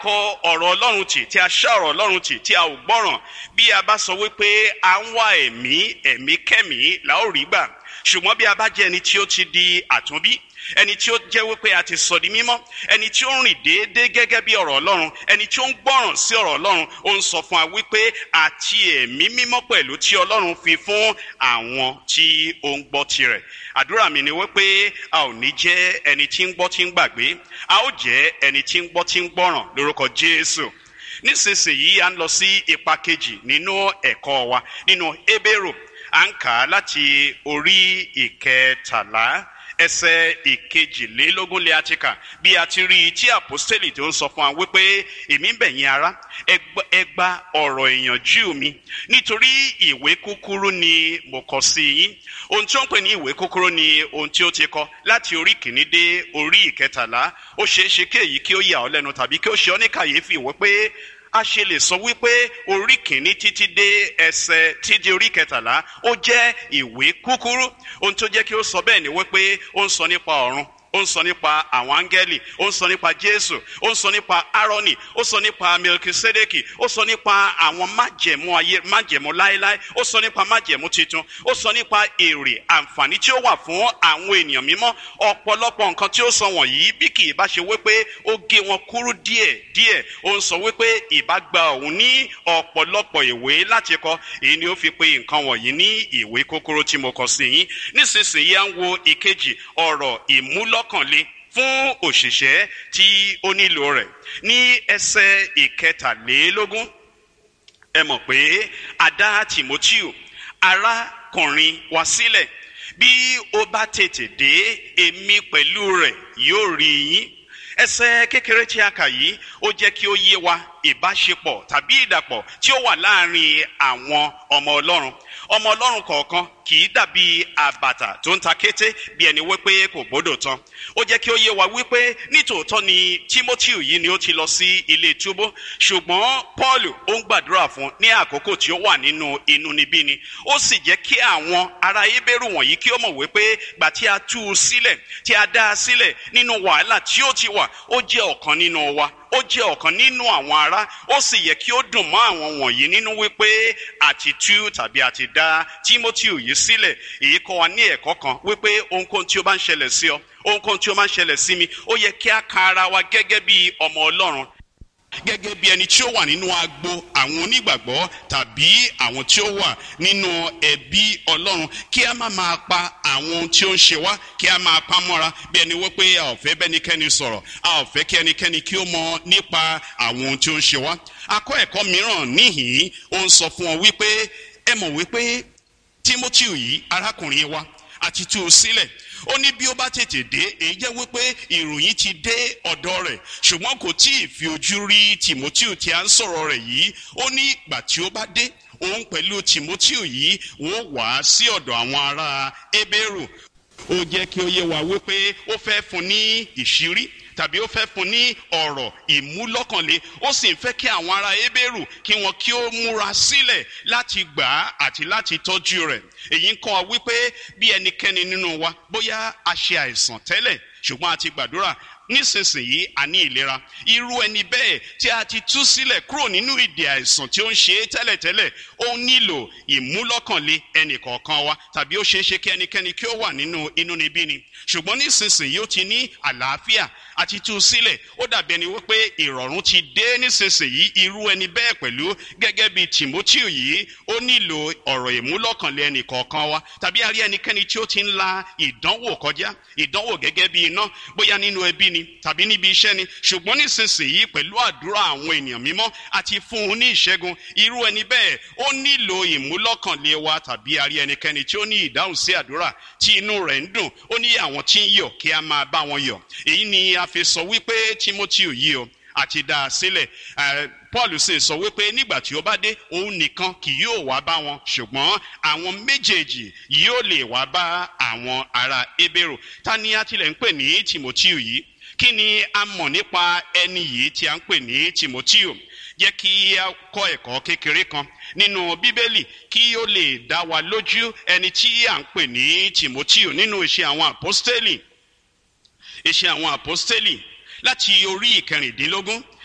kọ ọ̀rọ̀ ọlọ́run tì tí a ṣá ọ̀rọ̀ ọlọ́run tì tí a ò gbọ́ràn bí a bá sọ wípé à ń wá ẹ̀mí ẹ̀mí kẹ́mí la ó rí gbà ṣùgbọ́n bí a bá jẹ́ ẹni tí ó ti di àtúnbí ẹni tí ó jẹ́ wípé a ti sọ di mímọ́ ẹni tí ó ń rìn déédéé gẹ́gẹ́ bí ọ̀rọ̀ ọlọ́run ẹni tí ó ń gbọ́ràn sí ọ̀rọ̀ ọlọ́run ó ń sọ fún wa wípé àti ẹ̀mí mímọ́ pẹ̀lú tí ọlọ́run fi fún àwọn tí ó ń gbọ́ tirẹ̀ àdúrà mi ni wípé a ò ní jẹ́ ẹni tí ń gbọ́ tí ń gbàgbé a ó jẹ́ ẹni tí ń gbọ́ tí ń gbọ́ràn lórúkọ jésù nísinsìnyí à ń lọ sí ipa kejì nínú ẹ̀kọ́ wa nínú Hébérù à ń kà á láti orí ìkẹtàlá ẹsẹ̀ ìkejìlélógún lé àti kà bí a ti rí i tí àpọ́stélì tó ń sọ fún wa wípé èmi ń bẹ̀ yín ará ẹ gba ọ̀rọ̀ ìyànjú mi nítorí ìwé kúkúrú ni mo kọ sí yín ohun tí ó ń pè ní ìwé kúkúrú ni ohun tí ó ti kọ láti orí kìíní dé orí ìkẹtàlá ó ṣeé ṣe kí èyí kí ó yà ọ́ lẹ́nu tàbí kí ó ṣe ọ́ ní kàyéfì wípé a ṣe lè sọ wípé orí kìíní títí dé ẹsẹ̀ títí orí kẹtàlá ó jẹ́ ìwé kúkúrú ohun tó jẹ́ kí ó sọ bẹ́ẹ̀ ni wípé ó ń sọ nípa ọ̀run ó ń sọ nípa àwọn áńgẹ́lì ó ń sọ nípa jésù ó ń sọ nípa aaroni ó sọ nípa melkisedeki ó sọ nípa àwọn májẹ̀mú ayé májẹ̀mú láéláé ó sọ nípa májẹ̀mú titun ó sọ nípa èrè àǹfààní tí ó wà fún àwọn ènìyàn mímọ́ ọ̀pọ̀lọpọ̀ nǹkan tí ó sọ wọ̀nyí bí kì í bá ṣe wípé ó gé wọn kúrú díẹ̀ díẹ̀ ó ń sọ wípé ìbá gba òun ní ọ̀pọ̀lọpọ̀ ìwé láti kọ èyí ni ó fi pe nǹkan wọ̀nyí ní ìwé kúkúrú tí mo kọ sí yín nísinsìnyí à ń wo ìkejì ọ̀rọ̀ ìmúlọ lọ́kànlé fún òṣìṣẹ́ tí ó nílò rẹ̀ ní ẹsẹ̀ ìkẹtàlélógún ẹ mọ̀ pé a dá Timoteo arákùnrin wa sílẹ̀ bí ó bá tètè dé èmi pẹ̀lú rẹ̀ yóò rí yín ẹsẹ̀ kékeré tí a kà yìí ó jẹ́ kí ó yé wa ìbáṣepọ̀ tàbí ìdàpọ̀ tí ó wà láàrin àwọn ọmọ Ọlọ́run ọmọ Ọlọ́run kọ̀ọ̀kan kì í dàbí àbàtà tó ń ta kété bí ẹni wípé kò gbọ́dọ̀ tán ó jẹ́ kí ó yé wa wípé nítòótọ́ ni Timothy yìí ni ó ti lọ sí ilé túbú ṣùgbọ́n Paul ó ń gbàdúrà fún ní àkókò tí ó wà nínú inúnibíni ó sì jẹ́ kí àwọn ará Hébérù wọ̀nyí kí ó mọ̀ wípé gbà tí a tú u sílẹ̀ tí a dá a sílẹ̀ nínú wàhálà tí ó ti wà ó jẹ́ ọ̀kan nínú wa ó jẹ́ ọ̀kan nínú àwọn ará ó sì yẹ kí ó dùn mọ́ àwọn wọ̀nyí nínú wípé àti tú tàbí àti dá Timothy yìí sílẹ̀ èyí kọ́ wa ní ẹ̀kọ́ kan wípé ohunkóhun tí ó bá ń ṣẹlẹ̀ sí ọ ohunkóhun tí ó máa ń ṣẹlẹ̀ sí mi ó yẹ kí a ka ara wa gẹ́gẹ́ bí ọmọ Ọlọ́run gẹ́gẹ́ bí ẹni tí ó wà nínú agbo àwọn onígbàgbọ́ tàbí àwọn tí ó wà nínú ẹbí Ọlọ́run kí a má máa pa àwọn ohun tí ó ń ṣe wá kí a máa pa mọ́ra bí ẹni wípé a ò fẹ́ bẹ́nikẹ́ni sọ̀rọ̀ a ò fẹ́ kí ẹnikẹ́ni kí ó mọ nípa àwọn ohun tí ó ń ṣe wá. akọ́ ẹ̀kọ́ mìíràn níhìn-ín ó ń sọ fún ọ wípé ẹ mọ̀ wípé Timothy yìí arákùnrin wa àti tú u sílẹ̀ ó ní bí ó bá tètè dé èyí jẹ́ wípé ìròyìn ti dé ọ̀dọ̀ rẹ̀ ṣùgbọ́n kò tí ì fi ojú rí Timothy tí a ń sọ̀rọ̀ rẹ̀ yìí ó ní ìgbà tí ó bá dé òun pẹ̀lú Timothy yìí wọ́n wá sí ọ̀dọ̀ àwọn ará Hébérù ó jẹ́ kí ó yé wa wípé ó fẹ́ fún ní ìṣírí tàbí ó fẹ́ fún ní ọ̀rọ̀ ìmúlọ́kànlé ó sì ń fẹ́ kí àwọn ará Hébérù kí wọn kí ó múra sílẹ̀ láti gbà á àti láti tọ́jú rẹ̀ èyí ń kọ́ wa wípé bí ẹnikẹ́ni nínú wa bóyá a ṣe àìsàn tẹ́lẹ̀ ṣùgbọ́n a ti gbàdúrà nísinsìnyí a ní ìlera irú ẹni bẹ́ẹ̀ tí a ti tú sílẹ̀ kúrò nínú ìdè àìsàn tí ó ń ṣe é tẹ́lẹ̀tẹ́lẹ̀ ó nílò ìmúlọ́kànlé ẹnìkọ̀ọ̀kan wa tàbí ó ṣeé ṣe kí ẹnikẹ́ni kí ó wà nínú inúnibíni ṣùgbọ́n nísinsìnyí ó ti ní àlàáfíà àti tú sílẹ̀ ó dàbí ẹni wípé ìrọ̀rùn ti dé nísinsìnyí irú ẹni bẹ́ẹ̀ pẹ̀lú gẹ́gẹ́ bí Timothy yìí ó nílò ọ̀rọ̀ ìmúlọ́kànlé ẹnìkọ̀ọ̀kan wa tàbí a rí ẹnikẹ́ni tí ó ti ń la ìdánwò kọjá ìdánwò gẹ́gẹ́ bí iná bóyá nínú ẹbí ni tàbí níbi iṣẹ́ ni ṣùgbọ́n nísinsìnyí pẹ̀lú àdúrà àwọn ènìyàn mímọ́ àti fún un ní ìṣẹ́gun irú ẹni bẹ́ẹ̀ ó nílò ìmúlọ́kànlé wa tàbí a rí ẹnikẹ́ni tí ó ní ìdáhùn sí àdúrà tí inú rẹ̀ ń dùn ó ní àwọn tí ń yọ̀ kí a máa bá wọn yọ̀ èyí ni a fi sọ wípé Timothy yìí o àti dá a sílẹ̀ Paul sì sọ wípé nígbà tí ó bá dé òun nìkan kì yóò wá bá wọn ṣùgbọ́n àwọn méjèèjì yóò lè wá bá àwọn ará Hébérù ta ni a tilẹ̀ ń pè ní Timothy yìí kí ni a mọ̀ nípa ẹni yìí tí a ń pè ní Timothy jẹ́ kí a kọ́ ẹ̀kọ́ kékeré kan nínú bíbélì kí ó lè dá wa lójú ẹni tí a ń pè ní Timothy nínú iṣẹ́ àwọn àpọ́stélì iṣẹ́ àwọn àpọ́stélì láti orí ìkẹrìndínlógún